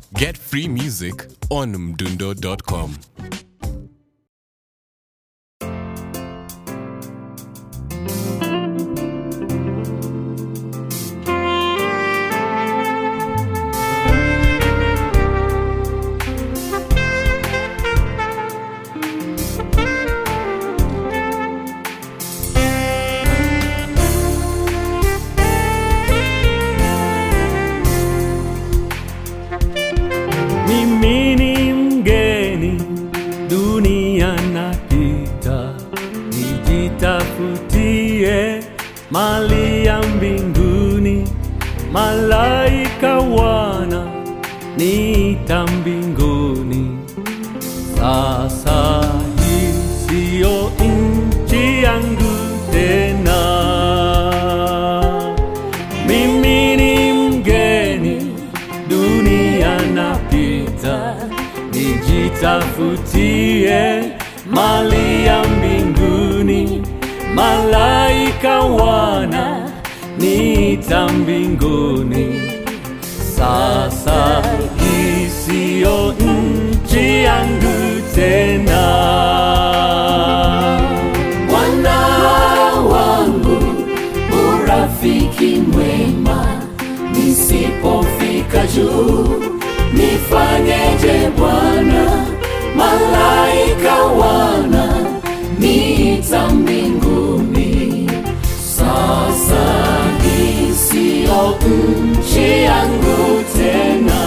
Get free music on mdundo.com. Mimi ni mgeni dunia napita, nijitafutie mali ya mbinguni. Malaika wana niita mbinguni. Sasa hii siyo nchi yangu tena. Mimi ni mgeni dunia napita, nijitafutie mali ya mbinguni. Malaika wana niita mbinguni. Sasa hii siyo nchi yangu tena. Bwana wangu, urafiki mwema, nisipofika juu nifanyeje Bwana? Malaika wana niita mbinguni, sasa hii siyo nchi yangu tena.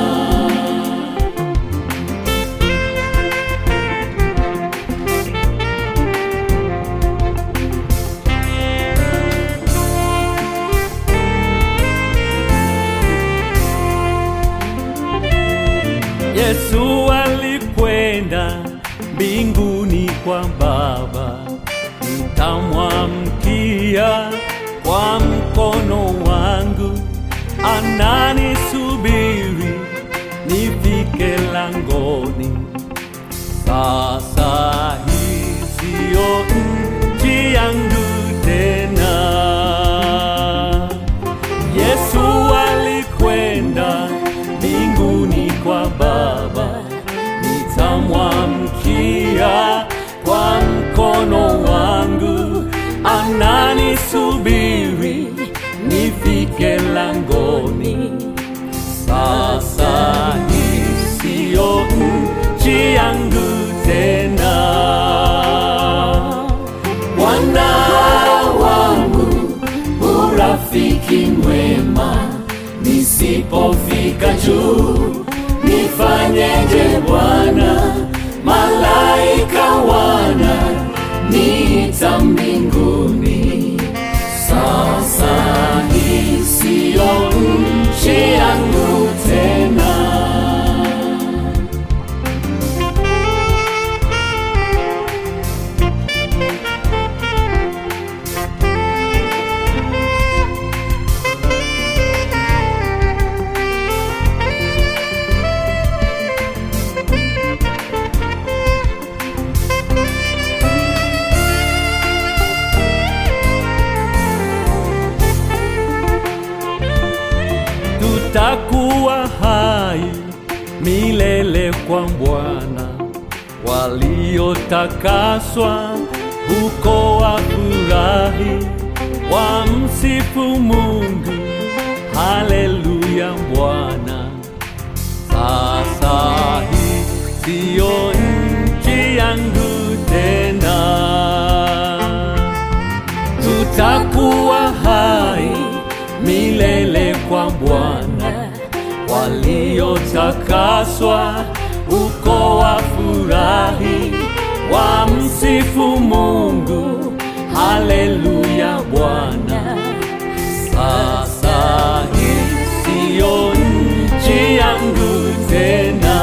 Yesu alikwenda mbinguni kwa Baba, nitamwamkia kwa mkono wangu, ananisubiri nifike langoni. Sasa hii siyo nchi yangu tena. Yesu alikwenda mbinguni kwa Baba, nitamwamkia kwa mkono wangu, ananisubiri nifike langoni. Sasa hii siyo nchi yangu tena. Bwana wangu, urafiki mwema, nisipofika juu nifanyeje Bwana? Malaika wana niita mbinguni, sasa hii siyo nchi yangu tena. tutakuwa hai milele kwa Bwana. Waliotakaswa huko wafurahi, wamsifu Mungu. Haleluya Bwana. Sasa hii siyo nchi yangu tena tutakuwa hai milele kwa Bwana. Waliotakaswa huko wafurahi, wamsifu Mungu. Haleluya Bwana. Sasa hii siyo nchi yangu tena.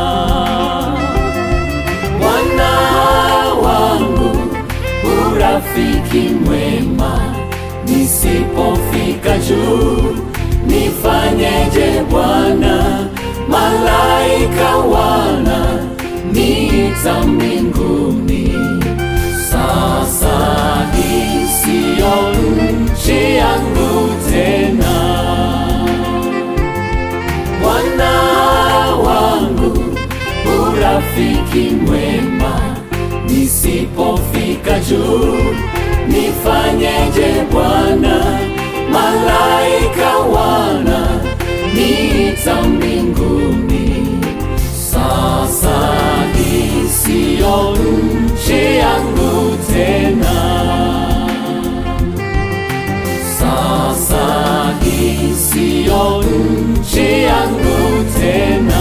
Bwana wangu, urafiki mwema, nisipofika juu nifanyeje Bwana? Malaika wana niita mbinguni, sasa hii siyo nchi yangu tena. Bwana rafiki mwema nisipofika juu nifanyeje bwana malaika wana niita mbinguni sasa hii siyo nchi yangu tena sasa hii siyo nchi yangu tena